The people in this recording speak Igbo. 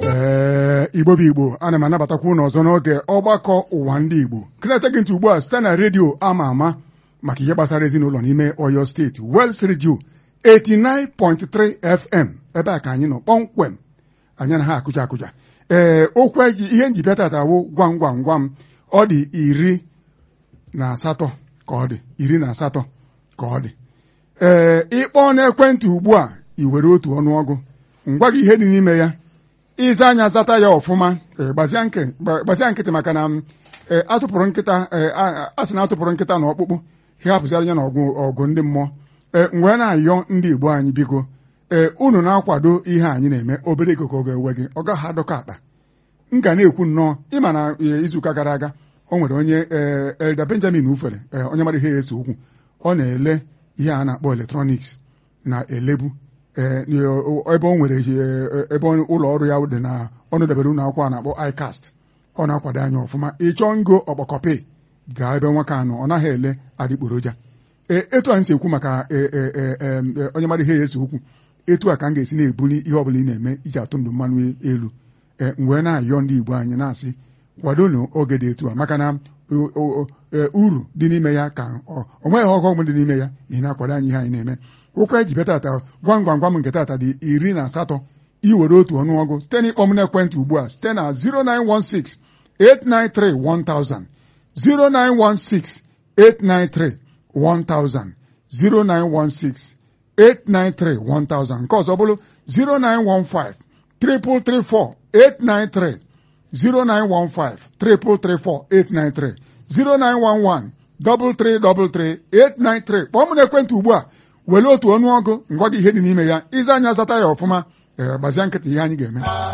ee igbo bụ igbo ana m anabatakwa unu ọzọ n'oge ọgbakọ ụwa ndị igbo kịnete gị ntị ugbu a site na redio ama ama maka ihe gbasara ezinụlọ n'ime oyo steeti Wels redio 89.3 fm ebe a ka anyị nọ kpọmkwem anyị na ha akụja akụja ee okwu ihe nji bịa tata wụ gwam gwam gwam ọ dị iri na asatọ ka ọ dị iri na asatọ ka ọ dị ee ịkpọọ n'ekwentị ugbu a i were otu ọnụọgụ ngwa gị ihe dị n'ime ya ịza anya zata ya ọfụma gbazia nkịtị maka na atụpụrụ nkịta a sị na atụpụrụ nkịta na ọkpụkpụ ha hapụzara ya na ọgụ ndị mmụọ ee wee na-ayọ ndị Igbo anyị biko ee unu na-akwado ihe anyị na-eme obere ego ka ọ ga-ewe gị ọ gaghị adọkọ akpa m ga na-ekwu nnọọ ịma na izuụka gara aga o nwere onye Elda Benjamin Ufere onye mara ihe ya ese okwu ọ na-ele ihe a na-akpọ eletrọniks na-elebu ebe o nwere ebe ụlọ ọrụ ya dị na ọnụ debere ụlọ akwụkwọ a na-akpọ ICAST ọ na-akwado anya ọfụma ịchọọ ngo ọkpọkọpe gaa ebe nwoke anọ ọ naghị ele adịgboroja etu a m si ekwu maka onye mara ihe ya ese okwu etu a ka m ga-esi na-ebuli ihe ọbụla ị na-eme iji atụ ndụ mmanụ elu mgbe na-ayọ ndị Igbo anyị na-asị kwadonu oge dị etu a maka na uru dị n'ime ya ka o nweghị ọghọm dị n'ime ya ma ị na-akwado anyị ihe anyị na-eme ụkwa eji bịa tata gwam gwam gwam nke tata dị iri na asatọ iwere otu ọnụọgụ site n'ịkpọ m n'ekwentị ugbu a site na 0916 893 1000 0916 893 1000 0916 893 1000 nke ọzọ bụrụ 0915 334 893 0915 334 893 0911 333 893 kpọọ m n'ekwentị ugbu a were otu ọnụọgụ ngwa gị ihe dị n'ime ya ịza anya zata ya ọfụma gbazia nkịtị ihe anyị ga-eme